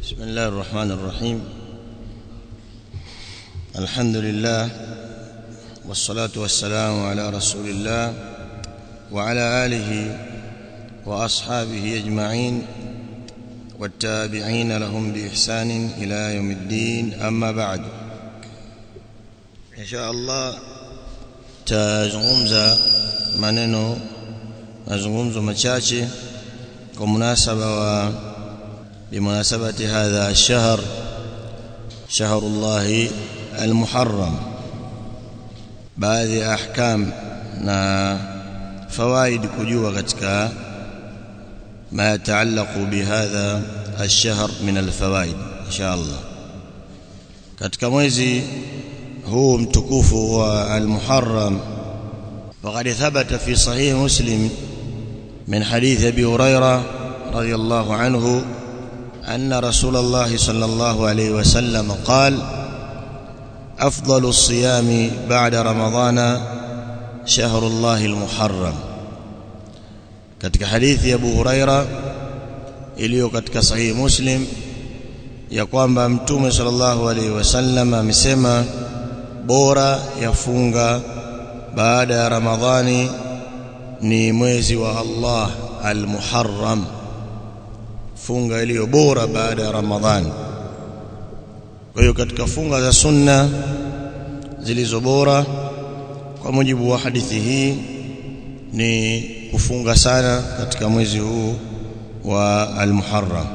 بسم الله الرحمن الرحيم الحمد لله والصلاة والسلام على رسول الله وعلى آله وأصحابه أجمعين والتابعين لهم بإحسان إلى يوم الدين أما بعد إن شاء الله tazungumza maneno mazungumzo machache kwa munasaba wa bimunasabati hadha ash-shahr shahrullah al-muharram baadhi ya ahkam na fawaid kujua katika ma yataallaqu bihadha ash-shahr min al-fawaid insha Allah katika mwezi huu mtukufu wa al-muharram وقد ثبت في صحيح مسلم من حديث ابي هريره رضي الله عنه ان رسول الله صلى الله عليه وسلم قال افضل الصيام بعد رمضان شهر الله المحرم katika hadithi ya Abu Huraira iliyo katika sahihi Muslim ya kwamba Mtume sallallahu alaihi wasallam amesema bora yafunga baada ya Ramadhani ni mwezi wa Allah al-Muharram funga iliyo bora baada ya Ramadhani kwa hiyo katika funga za sunna zilizo bora kwa mujibu wa hadithi hii ni kufunga sana katika mwezi huu wa al-Muharram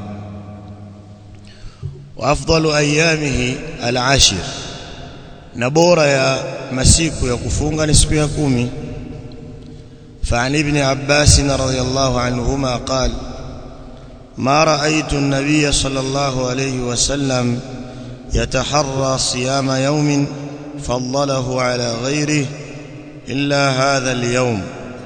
wa afdalu ayamihi al-ashr na bora ya masiku ya kufunga ni siku ya kumi فعن ابن عباس رضي الله عنهما قال ما رأيت النبي صلى الله عليه وسلم يتحرى صيام يوم فضله على غيره إلا هذا اليوم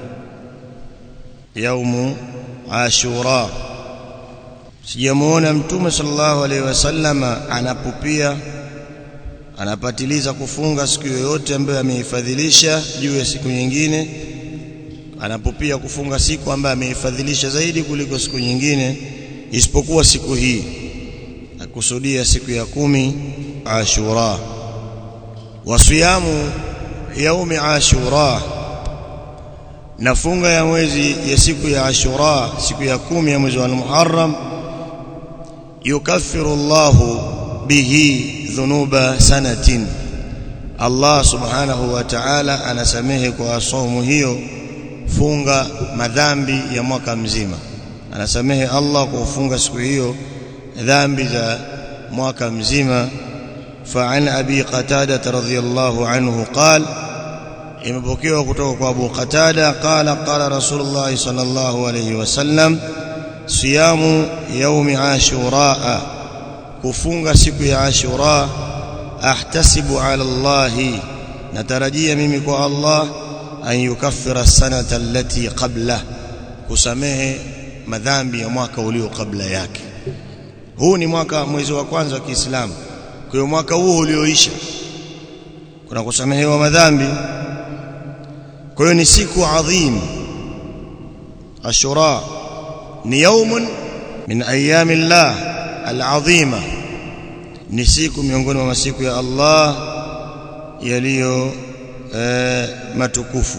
يوم عاشوراء sijamuona mtume sallallahu alaihi wasallam anapupia anapatiliza kufunga siku yoyote ambayo ameifadhilisha juu ya siku nyingine anapopia kufunga siku ambayo ameifadhilisha zaidi kuliko siku nyingine isipokuwa siku hii akusudia siku ya kumi Ashura wasiyamu yaumi Ashura na funga ya mwezi ya siku ya Ashura siku ya kumi ya mwezi wa Muharram yukaffiru Allahu bihi dhunuba sanatin Allah subhanahu wa ta'ala anasamehe kwa somo hiyo funga madhambi ya mwaka mzima anasamehe Allah kwa kufunga siku hiyo dhambi za mwaka mzima فعن ابي قتاده رضي الله عنه قال imepokewa kutoka kwa Abu Qatada qala qala Rasulullah sallallahu alayhi wasallam siyamu yaumi ashura kufunga siku ya ashura ahtasibu ala Allah natarajia mimi kwa Allah an yukaffira sanata allati qabla kusamehe madhambi ya mwaka ulio kabla yake huu ni mwaka mwezi wa kwanza wa Kiislamu kwa hiyo mwaka huu ulioisha kuna kusamehewa madhambi kwa hiyo ni siku adhim ashura ni yaumun min ayami Allah alazima ni siku miongoni mwa masiku ya Allah yaliyo e, matukufu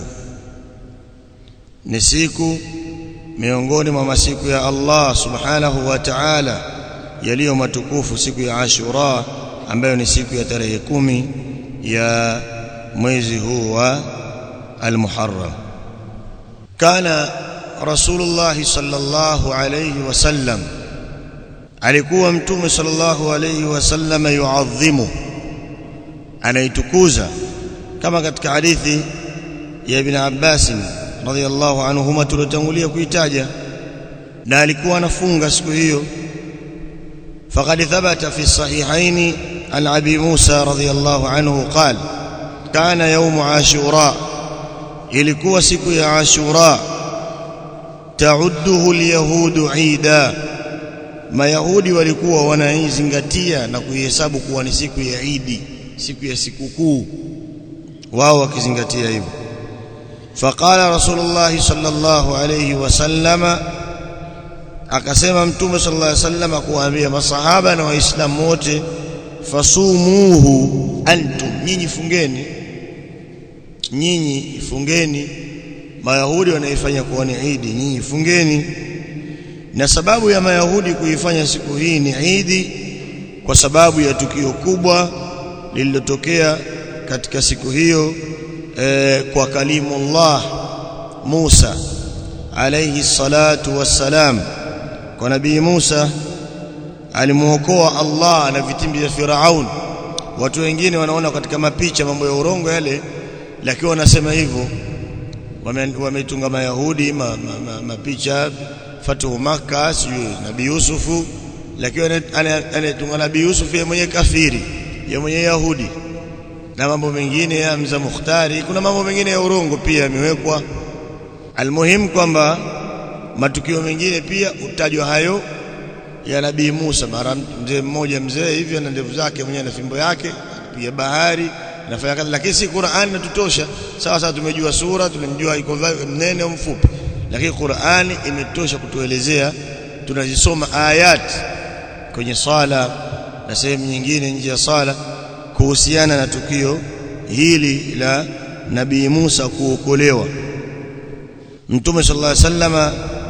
ni siku miongoni mwa masiku ya Allah subhanahu wa ta'ala yaliyo matukufu siku ya Ashura ambayo ni siku ya tarehe kumi ya mwezi huu wa al-Muharram kana Rasulullah sallallahu alayhi wasallam alikuwa mtume sallallahu alayhi wasallam yuadhimu anaitukuza kama katika hadithi ya Ibn Abbas radhiyallahu anhuma tulotangulia kuitaja na alikuwa anafunga siku hiyo فقد ثبت في الصحيحين عن ابي موسى رضي الله عنه قال كان يوم عاشوراء ilikuwa siku ya ashura taudduhu alyahudu ida mayahudi walikuwa wanaizingatia na kuihesabu kuwa ni siku ya idi siku ya sikukuu wao wakizingatia hivyo faqala rasulullah sallallahu alayhi wasallam akasema mtume sallallahu alaihi wasallam kuwaambia masahaba na waislamu wote fasumuhu antum nyinyi fungeni nyinyi fungeni mayahudi wanaifanya kuwa ni idi nyinyi fungeni na sababu ya mayahudi kuifanya siku hii ni idi kwa sababu ya tukio kubwa lililotokea katika siku hiyo e, kwa kalimullah Musa alayhi salatu wassalam kwa nabii Musa alimuokoa Allah na vitimbi vya Firaun watu wengine wanaona katika mapicha mambo ya urongo yale lakini wanasema hivyo wametunga wame mayahudi ma, ma, ma, mapicha fatuhu maka sijui nabii Yusufu lakini anatunga nabii Yusuf yeye mwenyewe kafiri yeye mwenyewe yahudi na mambo mengine ya mza Mukhtari kuna mambo mengine ya urongo pia yamewekwa almuhim kwamba matukio mengine pia utajwa hayo ya nabii Musa mara mzee mmoja mzee hivyo na ndevu zake mwenyewe na fimbo yake pia bahari anafanya kazi lakini si Qur'an inatutosha sawa sawa tumejua sura tumemjua iko mnene au mfupi lakini Qur'ani imetosha kutuelezea tunazisoma ayat kwenye sala na sehemu nyingine nje ya sala kuhusiana na tukio hili la nabii Musa kuokolewa Mtume sallallahu alaihi wasallama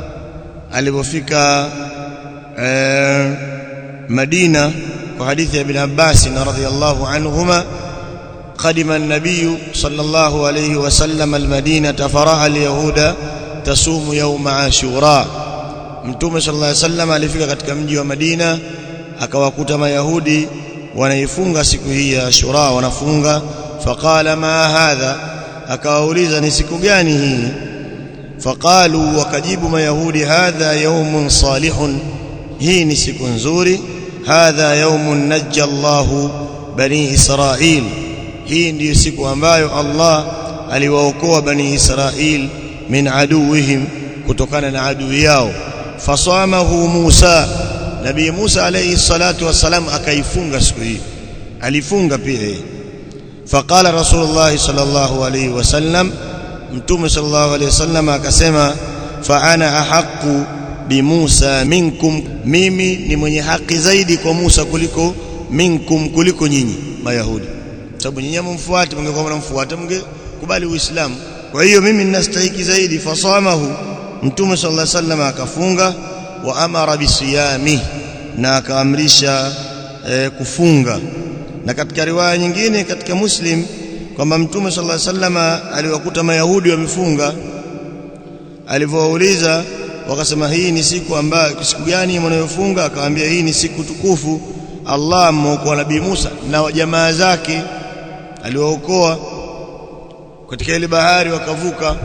alipofika eh, Madina kwa hadithi ya Ibn Abbas radhiyallahu anhuma قدم النبي صلى الله عليه وسلم المدينة فرأى اليهود تصوم يوم عاشوراء mtume sallallahu alaihi wasallam alifika katika mji wa Madina akawakuta mayahudi wanaifunga siku hii ya Ashura wanafunga faqala ma hadha akawauliza ni siku gani hii faqalu wakajibu mayahudi hadha yawmun salihun hii ni siku nzuri hadha yawmun najja Allahu bani Israil hii ndiyo siku ambayo Allah aliwaokoa bani Israil min aduwihim kutokana na adui yao fasamahu Musa Nabii Musa alayhi salatu wasalam akaifunga siku hii alifunga pia yeye faqala Rasulullah sallallahu alayhi wasallam Mtume sallallahu alayhi wasallam akasema fa ana ahqqu bi Musa minkum mimi ni mwenye haki zaidi kwa Musa kuliko minkum kuliko nyinyi mayahudi sababu nyinyi mumfuate mngekuwa mnamfuata mngekubali uislamu kwa hiyo mimi ninastahiki zaidi fasamahu mtume sallallahu alaihi wasallam akafunga wa amara bisiyami na akaamrisha e, kufunga na katika riwaya nyingine katika muslim kwamba mtume sallallahu alaihi wasallam aliwakuta mayahudi wamefunga alivyowauliza wakasema hii ni siku ambayo siku gani mnayofunga akawaambia hii ni siku tukufu Allah mwokoa nabii Musa na jamaa zake aliwaokoa katika ile bahari wakavuka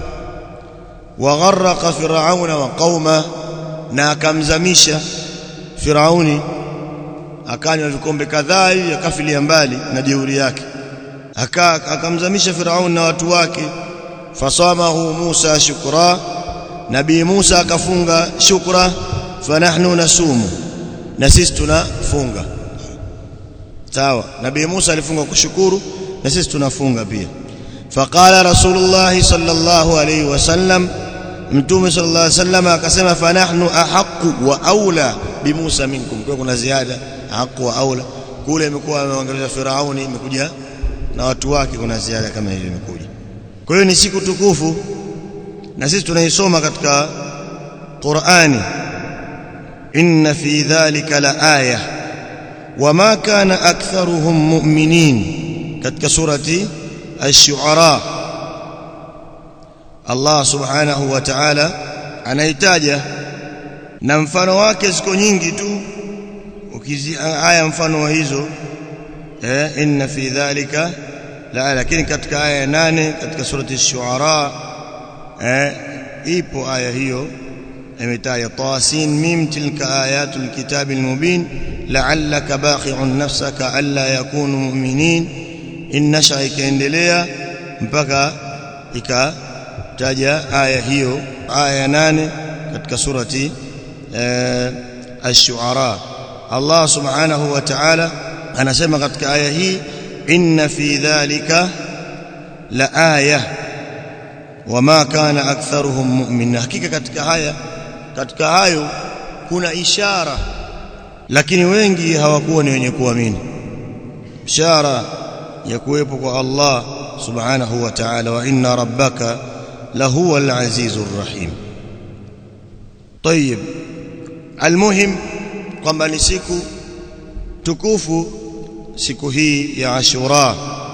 wagharqa firauna wa qauma na akamzamisha firauni akanywa vikombe kadhaa hivi akafilia mbali na jeuri yake aka akamzamisha firauni na watu wake fasamahu Musa shukra nabii Musa akafunga shukra fanahnu nasumu na sisi tunafunga sawa nabii Musa alifunga kushukuru na sisi tunafunga pia faqala rasulullah sallallahu alayhi wasallam mtume sallallahu alayhi wasallam akasema fanahnu ahqqu wa aula bi Musa minkum kwa kuna ziada ahqqu wa aula kule imekuwa ameangalia Firauni imekuja na watu wake kuna ziada kama hiyo imekuja kwa hiyo ni siku tukufu na sisi tunaisoma katika Qur'ani inna fi dhalika la aya wama kana aktharuhum mu'minin katika surati ash-shu'ara Allah subhanahu wa ta'ala anaitaja na mfano wake ziko nyingi tu ukizi aya mfano wa hizo eh inna fi dhalika la lakini katika aya ya nane katika surati ash-shu'ara eh ipo aya hiyo imetaja tasin mim tilka ayatul kitabil mubin la'allaka baqi'un nafsaka alla yakunu mu'minin innasha ikaendelea mpaka ikataja aya hiyo aya ya nane katika surati ash-shu'ara Allah subhanahu wa ta'ala anasema katika aya hii inna fi dhalika la aya wama kana aktharuhum mu'min hakika katika haya katika hayo kuna ishara lakini wengi hawakuwa ni wenye kuamini ishara ya kuwepo kwa Allah subhanahu wa ta'ala wa inna rabbaka lahuwa al-azizur rahim طيب المهم kwamba ni siku tukufu siku hii ya Ashura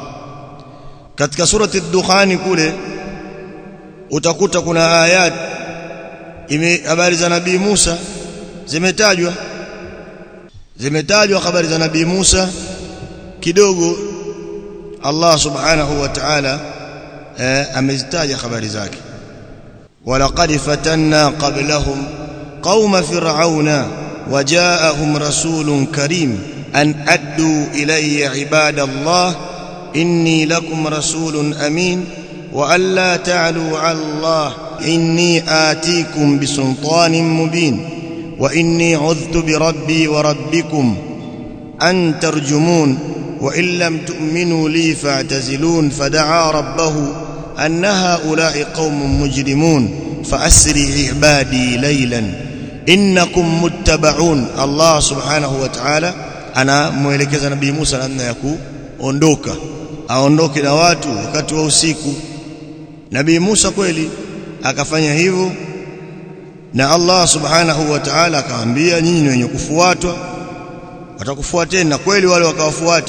katika surati ad-Dukhan kule utakuta kuna ayat ime habari za nabii Musa zimetajwa zimetajwa habari za nabii Musa kidogo Allah subhanahu wa ta'ala eh, amezitaja habari zake walaqad fatanna qablahum qauma fir'auna وجاءهم رسول كريم أن أدوا إلي عباد الله إني لكم رسول أمين وألا تعلوا على الله إني آتيكم بسلطان مبين وإني عذت بربي وربكم أن ترجمون وإن لم تؤمنوا لي فاعتزلون فدعا ربه أن هؤلاء قوم مجرمون فأسري عبادي ليلاً innakum muttabaun Allah subhanahu wa ta'ala anamuelekeza nabii Musa namna ya kuondoka aondoke na watu wakati wa usiku nabii Musa kweli akafanya hivyo na Allah subhanahu wa ta'ala akaambia nyinyi ni wenye kufuatwa watakufuateni na kweli wale wakawafuata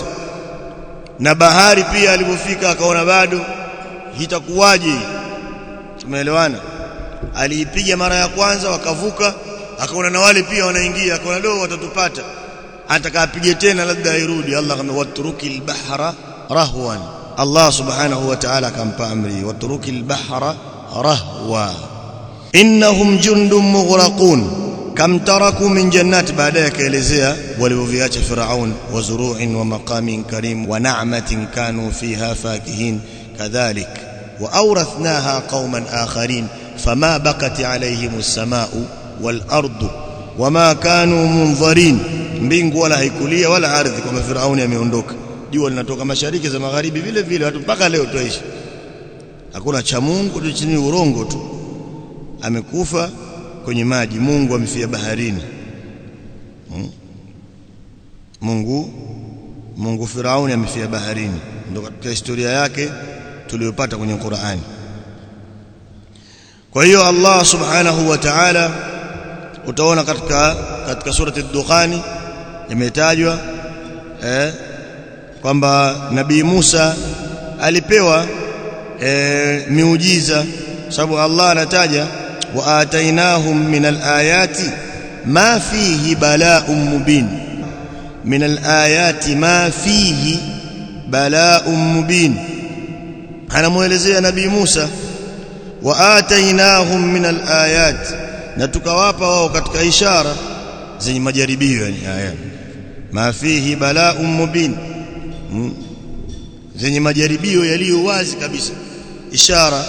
na bahari pia alipofika akaona bado itakuwaje tumeelewana aliipiga mara ya kwanza wakavuka akaona na wale pia wanaingia akaona leo watatupata atakapige tena labda airudi Allah akamwambia watrukil bahra rahwan Allah subhanahu wa ta'ala akampa amri watrukil bahra rahwa innahum jundum mughraqun kam taraku min jannati baadaye akaelezea walivyoviacha Firaun wa zuru'in wa maqamin karim wa na'matin kanu fiha fakihin kadhalik wa awrathnaha qauman akharin fama bakat alayhim as-samaa'u wal ardu wama kanu munzarin mbingu wala haikulia wala ardhi kwa Firauni ameondoka jua linatoka mashariki za magharibi vile vile watu mpaka leo tuishi hakuna cha Mungu tu chini urongo tu amekufa kwenye maji Mungu amefia baharini hmm? Mungu Mungu Firauni amefia baharini ndio katika historia yake tuliyopata kwenye Qur'ani kwa hiyo Allah subhanahu wa ta'ala utaona katika katika surati ad-Dukhani imetajwa eh kwamba nabii Musa alipewa e, miujiza sababu Allah anataja wa atainahum min alayati ma fihi bala'un mubin min alayati ma fihi bala'un mubin anamuelezea nabii Musa wa atainahum min alayat na tukawapa wao katika ishara zenye majaribio yani aya ma fihi bala'un mubin hmm. zenye majaribio yaliyo wazi kabisa ishara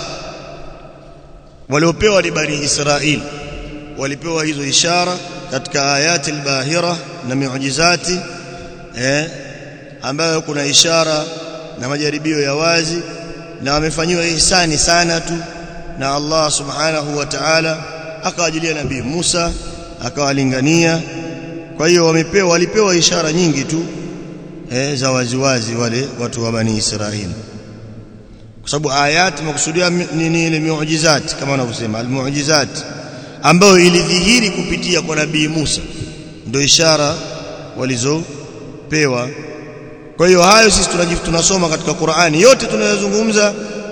waliopewa ni bani Israeli walipewa hizo ishara katika ayati albahira na miujizati eh ambayo kuna ishara na majaribio ya wazi na wamefanyiwa ihsani sana tu na Allah subhanahu wa ta'ala akawajilia nabii Musa akawalingania kwa hiyo wamepewa walipewa ishara nyingi tu eh, za waziwazi wale watu wa bani Israeli kwa sababu ayat makusudia nini ile miujizati kama wanavyosema almuujizat ambayo ilidhihiri kupitia kwa nabii Musa ndio ishara walizopewa kwa hiyo hayo sisi tunasoma katika Qur'ani yote tunayozungumza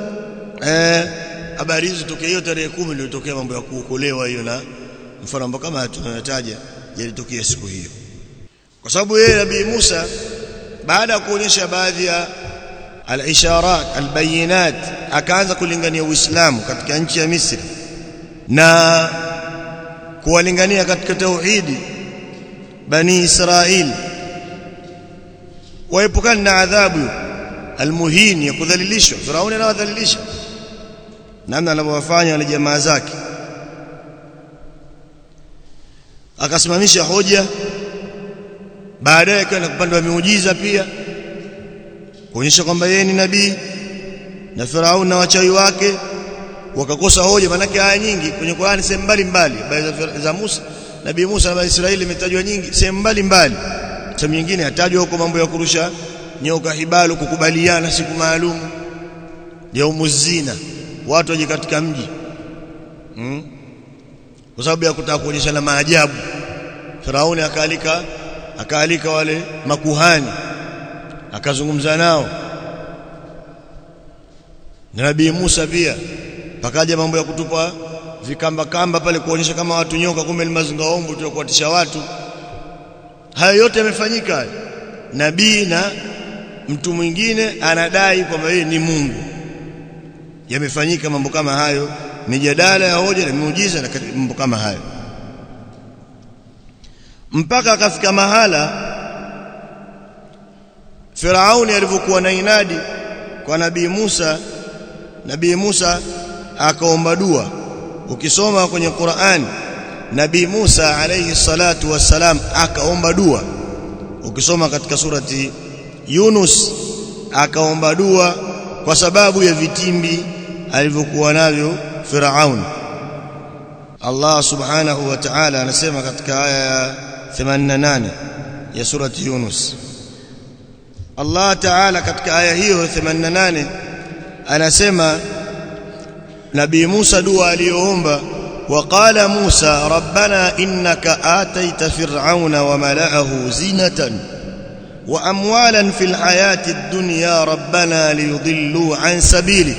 eh habari hizo tokea hiyo tarehe 10 ndio tokea mambo ya kuokolewa hiyo na mfano ambao kama tunayataja yalitokea siku hiyo kwa sababu yeye nabii Musa baada ya kuonyesha baadhi ya al-isharat al-bayinat akaanza kulingania Uislamu katika nchi ya Misri na kuwalingania katika tauhidi bani Israeli waepukana na adhabu almuhin ya kudhalilishwa Firauni anawadhalilisha namna anavyowafanya wale jamaa zake akasimamisha hoja baadaye akaenda kupanda miujiza pia kuonyesha kwamba yeye ni nabii na Firauni na wachawi wake wakakosa hoja manake aya nyingi kwenye Qur'ani sehemu mbalimbali za Musa nabii Musa na Israeli imetajwa nyingi sehemu mbalimbali sehemu nyingine atajwa huko mambo ya kurusha nyoka hibalu kukubaliana siku maalum yaumuzina watu waje katika mji hmm? kwa sababu ya kutaka kuonyesha na maajabu Firauni akaalika akaalika wale makuhani akazungumza nao na Nabii Musa pia pakaja mambo ya kutupa vikamba kamba pale kuonyesha kama watu nyoka kumbe ni mazingaombo tu kuwatisha watu hayo yote yamefanyika nabii na mtu mwingine anadai kwamba yeye ni Mungu yamefanyika mambo kama hayo mijadala ya hoja na miujiza na mambo kama hayo mpaka akafika mahala Firauni alivyokuwa na inadi kwa nabii Musa nabii Musa akaomba dua ukisoma kwenye Qur'an nabii Musa alayhi salatu wassalam akaomba dua ukisoma katika surati Yunus akaomba dua kwa sababu ya vitimbi alivyokuwa navyo Firaun Allah subhanahu wa ta'ala anasema katika aya ya 88 ya surati Yunus Allah ta'ala katika aya hiyo 88 anasema Nabii Musa dua aliyoomba وقال موسى ربنا إنك آتيت فرعون وملأه زينة وأموالا في الحياة الدنيا ربنا ليضلوا عن سبيلك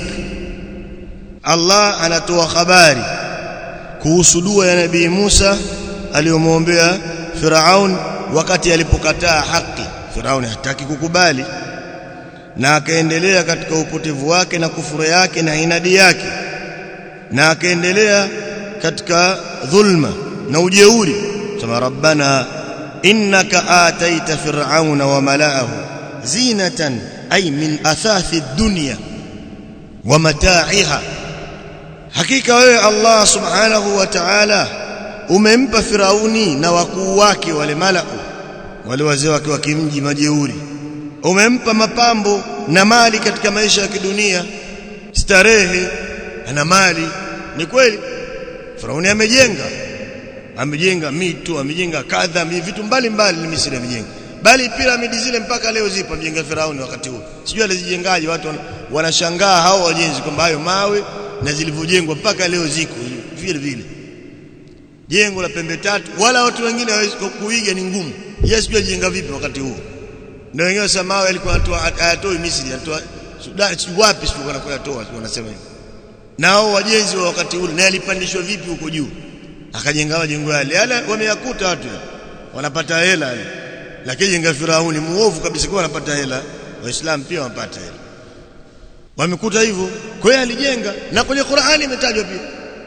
الله anatoa habari kuhusu dua ya nabii Musa aliyomwombea Firaun wakati alipokataa haki Firaun hataki kukubali na akaendelea katika upotevu wake na kufuru yake na inadi yake na akaendelea katika dhulma na ujeuri sema rabbana innaka ataita fir'auna wa mala'ahu zinatan ay min athathi dunya wa mata'iha hakika wewe Allah subhanahu wa ta'ala umempa firauni na wakuu wake wale mala'u wale wazee wake wa kimji majeuri umempa mapambo na mali katika maisha ya kidunia starehe na mali ni kweli Firauni amejenga amejenga mito amejenga kadha vitu mbalimbali ni Misri amejenga bali piramidi zile mpaka leo zipo amejenga Firauni wakati huo sijui alizijengaje watu wanashangaa hao wajenzi kwamba hayo mawe na zilivyojengwa mpaka leo ziko vile vile jengo la pembe tatu wala watu wengine hawezi kuiga ni ngumu yeye sijui alijenga vipi wakati huo ndio wengine wasema mawe alikuwa hayatoi Misri anatoa Sudan wapi sio wanatoa wanasema hivyo nao wajenzi wa wakati ule na yalipandishwa vipi huko juu akajenga majengo yale yale wameyakuta watu wanapata hela lakini jenga Firauni muovu kabisa kwa wanapata hela waislamu pia wanapata hela wamekuta hivyo kwa hiyo alijenga na kwenye Qur'ani imetajwa pia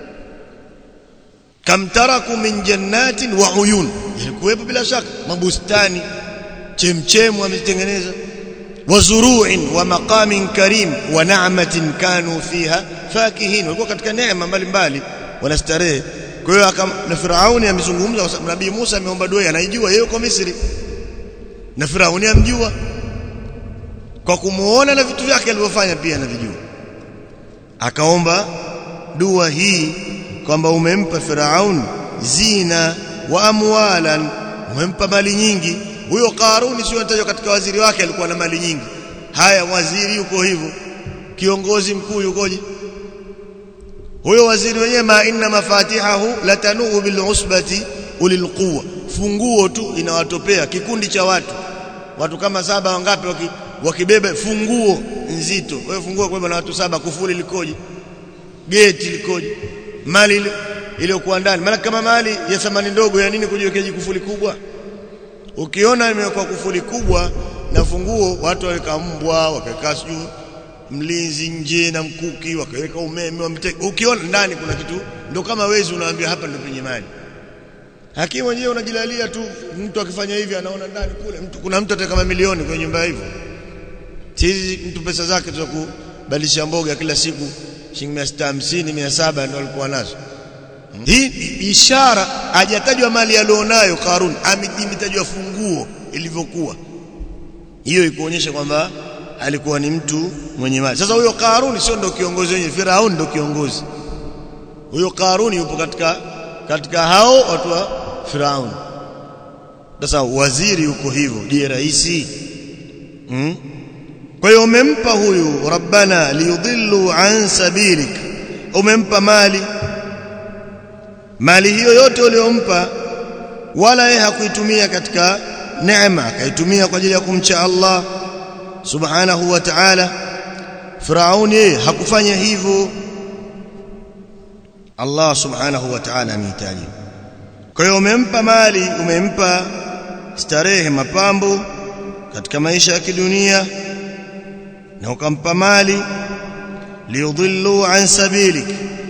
kam taraku min jannatin wa uyun ilikuwepo bila shaka mabustani chemchemu wametengeneza wazuru'in wa maqamin karim wa na'matin kanu fiha fakihin walikuwa katika neema mbalimbali wanastarehe kwa hiyo na Firauni amezungumza kwa sababu Nabii Musa ameomba dua anaijua yeye yuko Misri na Firauni amjua kwa kumuona na vitu vyake alivyofanya pia anavijua akaomba dua hii kwamba umempa Firaun zina wa amwalan umempa mali nyingi huyo Karuni sio anatajwa katika waziri wake alikuwa na mali nyingi haya waziri yuko hivyo kiongozi mkuu yukoje huyo waziri wenyewe ma inna mafatihahu latanu bil usbati ulil quwwa funguo tu inawatopea kikundi cha watu watu kama saba wangapi waki, wakibeba funguo nzito kwa hiyo funguo kwa na watu saba kufuli likoje geti likoje mali iliyokuwa ndani maana kama mali ya thamani ndogo ya nini kujiwekea kufuli kubwa ukiona imewekwa kufuli kubwa na funguo watu waweka mbwa wakaweka sijui mlinzi nje na mkuki wakaweka umeme wamteka ukiona ndani kuna kitu ndo kama wezi unaambia hapa ndo penye mali hakimu mwenyewe unajilalia tu mtu akifanya hivi anaona ndani kule mtu kuna mtu ataka mamilioni kwenye nyumba hivyo hizi mtu pesa zake za kubadilisha mboga kila siku shilingi 650 700 ndio alikuwa nazo hii ishara hajatajwa mali alionayo Karun amejitajwa funguo ilivyokuwa hiyo ikuonyesha kwamba alikuwa ni mtu mwenye mali sasa huyo Karuni sio ndo kiongozi wenyewe Firaun ndo kiongozi huyo Karuni yupo katika katika hao watu wa Firaun sasa waziri yuko hivyo je rais hmm? kwa hiyo umempa huyu rabbana liyudillu an sabilik umempa mali mali hiyo yote uliyompa wala yeye hakuitumia katika neema akaitumia kwa ajili ya kumcha Allah subhanahu wa ta'ala Firauni yeye hakufanya hivyo Allah subhanahu wa ta'ala amehitaji kwa hiyo umempa mali umempa starehe mapambo katika maisha ya kidunia na ukampa mali liyudhillu an sabilik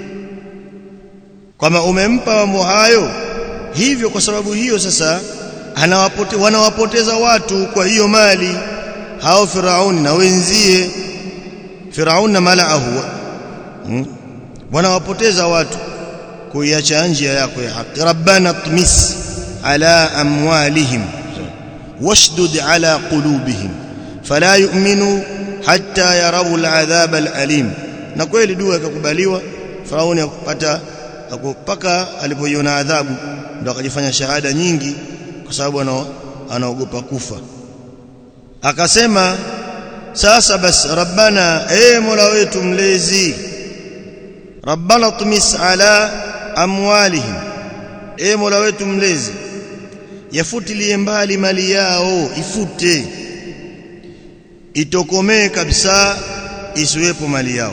kama umempa mambo hayo hivyo kwa sababu hiyo sasa anawapote, wanawapoteza watu kwa hiyo mali hao Firauni na wenzie Firauni na malaahu hmm? wanawapoteza watu kuiacha njia yako ya haki rabbana tmis ala amwalihim washdud ala qulubihim fala yu'minu hatta yarawu al'adhab al'alim na kweli dua ikakubaliwa Firauni akupata akupaka alipoiona adhabu ndo akajifanya shahada nyingi kwa sababu anaogopa kufa akasema sasa basi rabbana e mola wetu mlezi rabbana tumis ala amwalihim e mola wetu mlezi yafutilie mbali mali yao ifute itokomee kabisa isiwepo mali yao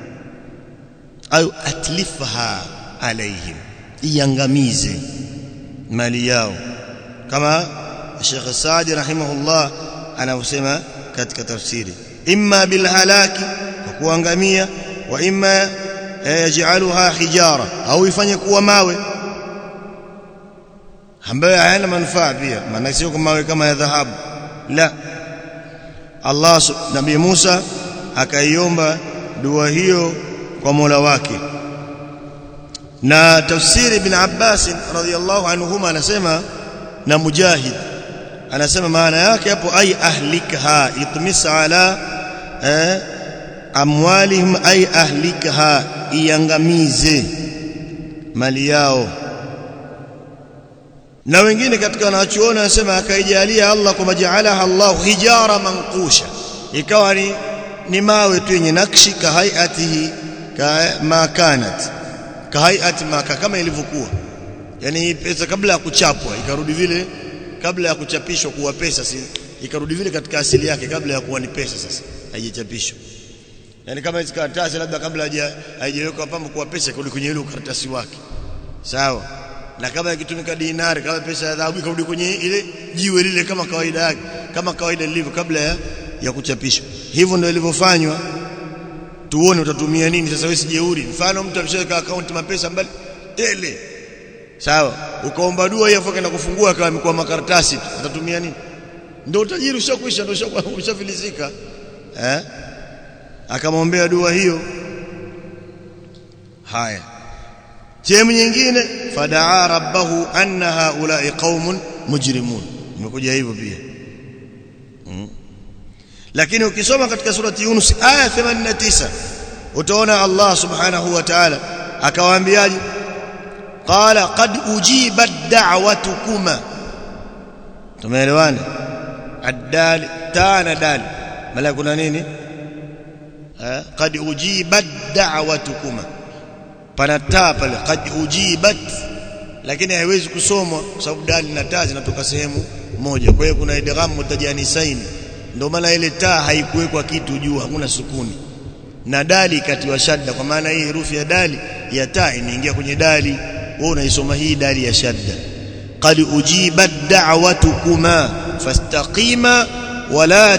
au atlifha alaihim iangamize mali yao kama Sheikh Saadi rahimahullah anausema katika tafsiri imma bil halaki kwa kuangamia wa imma yaj'aluha hijara au ifanye kuwa mawe ambayo hayana manufaa pia maana sio kama mawe kama ya dhahabu la Allah Nabii Musa akaiomba dua hiyo kwa Mola wake na tafsiri ibn Abbas radhiyallahu anhuma anasema na Mujahid anasema maana yake hapo ay ahlikha itmis ala eh, amwalihim ay ahlikha iangamize mali yao na wengine katika wanachuona wanasema akaijalia Allah kwa majaalaha Allah hijara manqusha ikawa ni ni mawe tu yenye nakshi ka hayatihi ka ma kanat ka hayati ma kama ilivyokuwa yani pesa kabla ya kuchapwa ikarudi vile kabla ya kuchapishwa kuwa pesa si ikarudi vile katika asili yake kabla ya kuwa ni pesa sasa haijachapishwa yani kama hizo karatasi labda kabla haijawekwa pambo kuwa pesa ikarudi kwenye ile karatasi wake sawa na kama ikitumika dinari kama pesa ya dhahabu ikarudi kwenye ile jiwe lile kama kawaida yake kama kawaida lilivyo kabla ya, ya kuchapishwa hivyo ndio ilivyofanywa tuone utatumia nini sasa wewe sijeuri mfano mtu ameshaweka account mapesa mbali tele sawa ukaomba dua hiyo afoka na kufungua akawa amekuwa makaratasi atatumia nini ndio utajiri ushakwisha ndio ushafilizika eh akamwombea dua hiyo haya sehemu nyingine fadaa rabbahu anna haula'i qaumun mujrimun imekuja hivyo pia hmm. lakini ukisoma katika surati Yunus aya 89 utaona Allah subhanahu wa ta'ala akawaambiaje qala qad ujibat da'watukuma tumeelewana addal tana dal mala kuna nini qad ujibat da'watukuma pana taa pale qad ujibat lakini haiwezi kusomwa kwa sababu dali na taa zinatoka sehemu moja kwa hiyo kuna idgham mutajanisaini ndio maana ile taa haikuwekwa kitu juu hakuna sukuni na dali katiwa shadda kwa maana hii herufi ya dali ya taa imeingia kwenye dali wewe unaisoma hii dali ya shadda qad ujibat da'watukuma fastaqima wala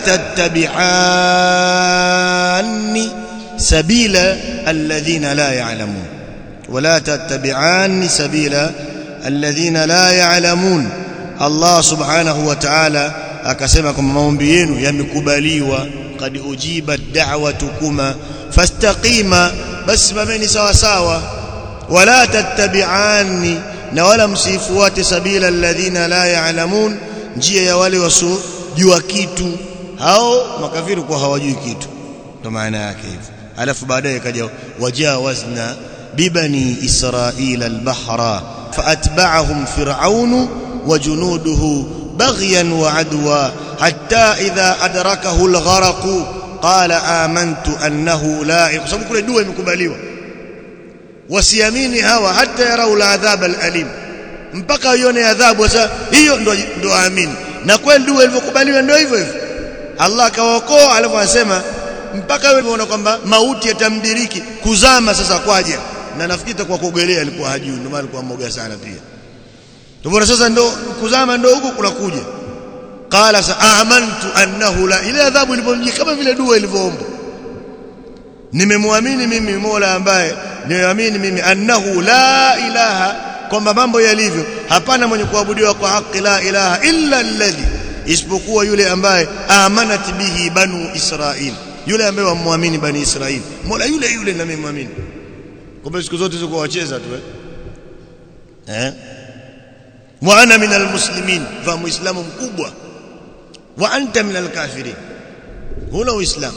tattabi'anni sabila alladhina la ya'lamun ولا تتبعان سبيل الذين لا يعلمون الله سبحانه وتعالى akasema kwamba maombi yenu yamekubaliwa kad ujiba da'watukuma fastaqima bas simameni sawa sawa wala tattabi'ani na wala msifuate sabila alladhina la ya'lamun njia ya wale wasiojua kitu hao makafiri kwa hawajui kitu ndo maana yake hivyo alafu baadaye kaja wajawazna ببني إسرائيل البحر فأتبعهم فرعون وجنوده بغيا وعدوا حتى إذا أدركه الغرق قال آمنت أنه لا kwa sababu kule dua imekubaliwa wasiamini hawa hata yarau adhab alalim mpaka ione adhabu sasa hiyo ndo ndo aamini na kweli dua ilivyokubaliwa ndio hivyo hivyo Allah akawaokoa alafu anasema mpaka wewe unaona kwamba mauti yatamdiriki kuzama sasa kwaje na nafikiri itakuwa kuogelea alikuwa hajui ndio maana alikuwa mmoja sana pia Tumeona sasa ndo kuzama ndo huko kunakuja. Qala sa amantu annahu la ile adhabu ilipomjia kama vile dua ilivyoomba. Nimemwamini mimi Mola ambaye nimeamini mimi annahu la ilaha kwamba mambo yalivyo hapana mwenye kuabudiwa kwa haki la ilaha illa alladhi isipokuwa yule ambaye amanat bihi banu Israil yule ambaye wamwamini bani Israil Mola yule yule na mimi kumbe siku zote ziko wacheza tu eh eh wa ana min almuslimin fa muislamu mkubwa wa anta min alkafirin huna uislamu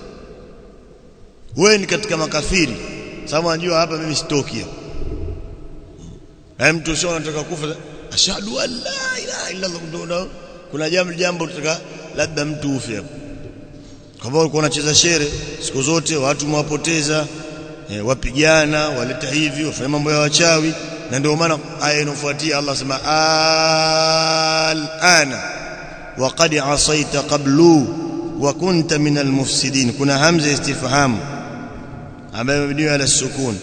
wewe ni katika makafiri sababu anajua hapa mimi sitoki hapo mtu sio anataka kufa ashhadu an la ilaha illa allah kuna jambo jambo tutaka labda mtu ufe hapo kwa sababu ulikuwa unacheza shere siku zote watu mwapoteza e, wapigana waleta hivi wafanya mambo ya wachawi na ndio maana aya inofuatia Allah sema al-ana wa qad asaita qablu wa kunta min al-mufsidin kuna hamza istifham ambayo imebuniwa ala sukun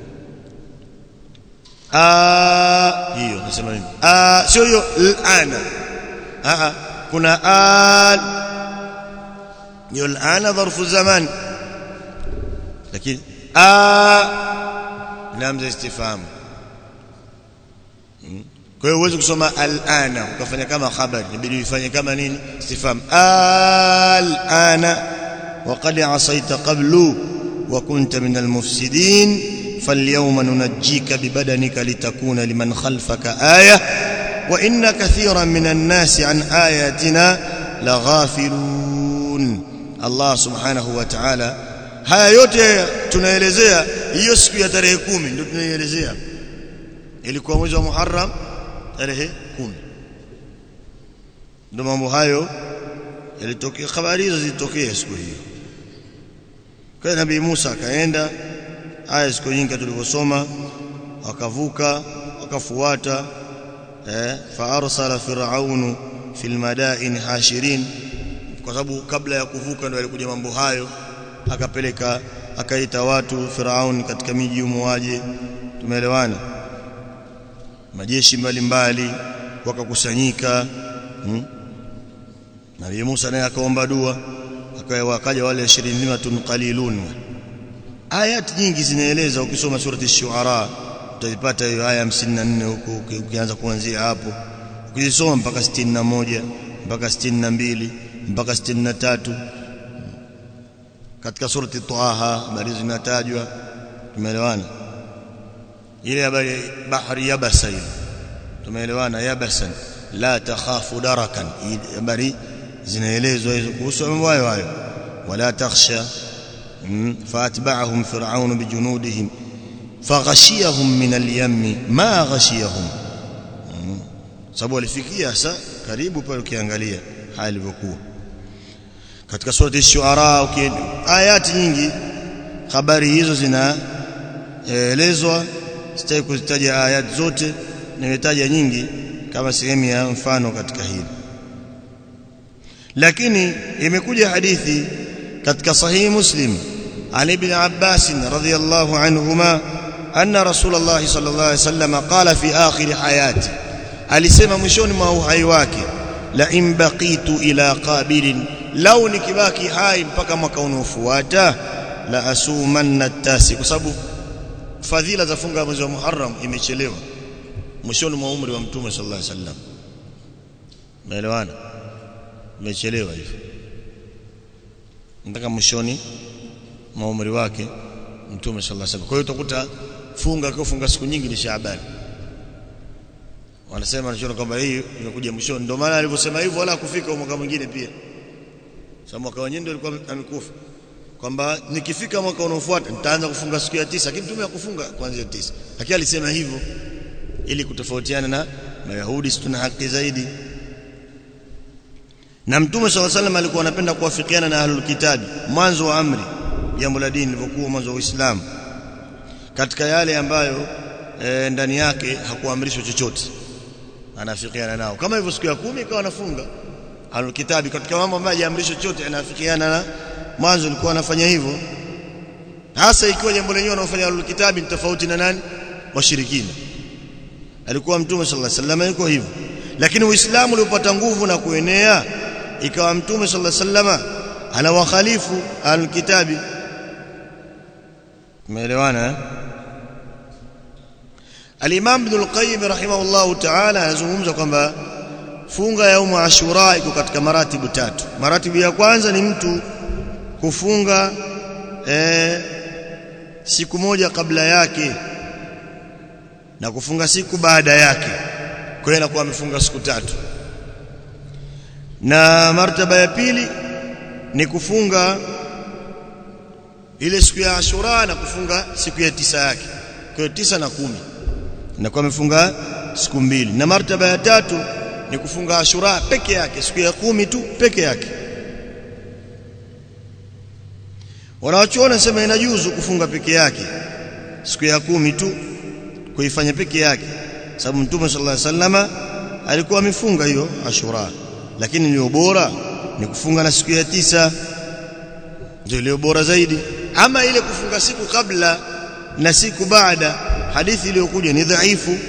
a hiyo nasema nini a sio hiyo al-ana a kuna al hiyo al-ana dharfu zaman lakini a hamza istifham kwa hiyo uweze kusoma al-ana ukafanya kama khabari inabidi ufanye kama nini istifham al-ana wa qad asaita qablu wa kunta min al-mufsidin فاليوم ننجيك ببدنك لتكون لمن خلفك آية وإن كثيرا من الناس عن آياتنا لغافلون الله سبحانه وتعالى haya yote tunaelezea hiyo siku ya tarehe 10 ndio tunaielezea ilikuwa mwezi wa Muharram tarehe 10 ndio mambo hayo yalitokea habari hizo zilitokea siku hiyo kwa nabii Musa akaenda aya siku nyingi tulivyosoma wakavuka wakafuata eh fa arsala fir'aunu fil madain hashirin kwa sababu kabla ya kuvuka ndio alikuja mambo hayo akapeleka akaita watu Firaun katika miji umuaje tumeelewana majeshi mbalimbali wakakusanyika hmm? Nabii Musa naye akaomba dua akaja wale 20 qalilun ayat nyingi zinaeleza ukisoma surati ash-shu'ara utazipata hiyo aya 54 huko ukianza kuanzia hapo ukisoma mpaka 61 mpaka 62 mpaka 63 katika surati Taha habari zinatajwa tumeelewana ile habari bahari yabasa ile tumeelewana yabasan la takhafu darakan habari zinaelezwa hizo kuhusu mambo hayo hayo wala takhsha فاتبعهم فرعون بجنودهم فغشيهم من اليم ما غشيهم sababu walifikia sa karibu pale ukiangalia hali ilivyokuwa katika surati ash-shu'ara ayati nyingi habari hizo zinaelezwa sitaki kuzitaja ayati zote nimetaja nyingi kama sehemu ya mfano katika hili lakini imekuja hadithi katika sahihi muslim عن ابن عباس رضي الله عنهما أن رسول الله صلى الله عليه وسلم قال في آخر حياته alisema mwishoni mwa uhai wake la in baqitu ila qabilin law nikibaki hai mpaka mwaka unaofuata la asumanna tasi kwa sababu fadhila za funga mwezi wa Muharram imechelewa mwishoni mwa umri wa mtume sallallahu alaihi wasallam umeelewana imechelewa hivyo mpaka mwishoni mwa umri wake mtume sallallahu alaihi wasallam kwa hiyo utakuta funga kwa funga siku nyingi ni Shaaban wanasema anachoona kwamba hii imekuja mwishoni ndio maana alivyosema hivyo wala kufika mwaka mwingine pia sababu mwaka wenyewe ndio alikuwa amekufa kwamba nikifika mwaka unaofuata nitaanza kufunga siku ya tisa lakini mtume hakufunga kuanzia tisa lakini alisema hivyo ili kutofautiana na mayahudi si tuna haki zaidi na mtume swalla sallam alikuwa anapenda kuwafikiana na ahlul kitabi mwanzo wa amri jambo la dini lilivyokuwa mwanzo wa Uislamu katika yale ambayo e, ndani yake hakuamrishwa chochote anafikiana nao kama hivyo siku ya kumi ikawa anafunga ahlul kitabi katika mambo ambayo hajaamrishwa chochote anafikiana na mwanzo alikuwa anafanya hivyo hasa ikiwa jambo lenyewe wanaofanya ahlul kitabi ni tofauti na nani washirikina alikuwa mtume sallallahu alaihi wasallam yuko hivyo lakini uislamu ulipata nguvu na kuenea ikawa mtume sallallahu alaihi wasallam anawakhalifu alkitabi umeelewana eh? Al-Imam Ibn al-Qayyim rahimahullahu ta'ala anazungumza kwamba funga ya umu Ashura iko katika maratibu tatu. Maratibu ya kwanza ni mtu kufunga eh, siku moja kabla yake na kufunga siku baada yake. Kwa hiyo anakuwa amefunga siku tatu. Na martaba ya pili ni kufunga ile siku ya Ashura na kufunga siku ya tisa yake. Kwa hiyo tisa na kumi inakuwa amefunga siku mbili na martaba ya tatu ni kufunga Ashura peke yake siku ya kumi tu peke yake wanawachuona sema inajuzu kufunga peke yake siku ya kumi tu kuifanya peke yake sababu mtume sallallahu alaihi wasallama alikuwa amefunga hiyo Ashura lakini iliyo bora ni kufunga na siku ya tisa ndio iliyo bora zaidi ama ile kufunga siku kabla na siku baada hadithi iliyokuja ni dhaifu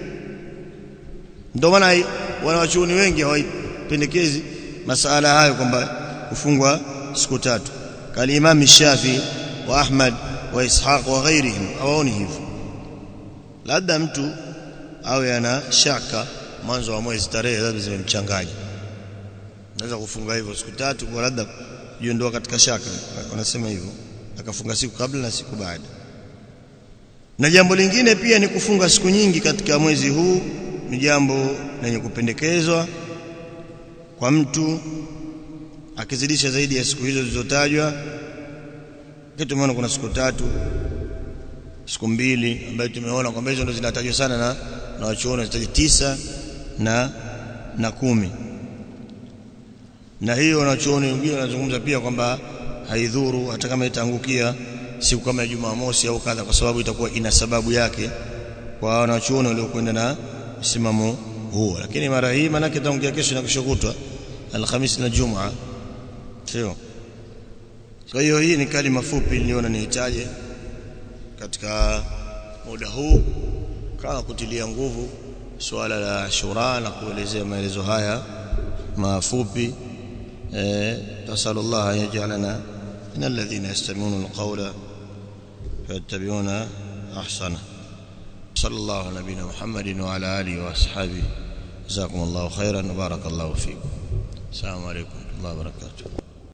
ndio maana wanawachuoni wengi hawaipendekezi masala hayo kwamba kufungwa siku tatu kali Imam Shafi wa Ahmad wa Ishaq wa ghairihim hawaoni hivyo labda mtu awe ana shaka mwanzo wa mwezi tarehe labda zimemchanganya naweza kufunga hivyo siku tatu kwa labda jiondoa katika shaka wanasema hivyo akafunga siku kabla na siku baada na jambo lingine pia ni kufunga siku nyingi katika mwezi huu ni jambo lenye kupendekezwa kwa mtu akizidisha zaidi ya siku hizo zilizotajwa kitu tumeona kuna siku tatu siku mbili ambayo tumeona kwamba hizo ndo zinatajwa sana na na wachuoni zinataja tisa na na kumi na hiyo wanachuoni wengine wanazungumza pia kwamba haidhuru hata kama itaangukia siku kama ya Jumamosi au kadha kwa sababu itakuwa ina sababu yake kwa wanachuoni waliokwenda na msimamo huo lakini mara hii manake itaangukia kesho na kesho kutwa Alhamisi na Jumaa sio kwa hiyo hii ni kalima fupi niliona nihitaje katika muda huu kama kutilia nguvu suala la shura na kuelezea maelezo haya mafupi eh tasallallahu an yaj'alana من الذين يستمعون القول فيتبعون احسنه صلى الله على نبينا محمد وعلى اله واصحابه جزاكم الله خيرا وبارك الله فيكم السلام عليكم ورحمه الله وبركاته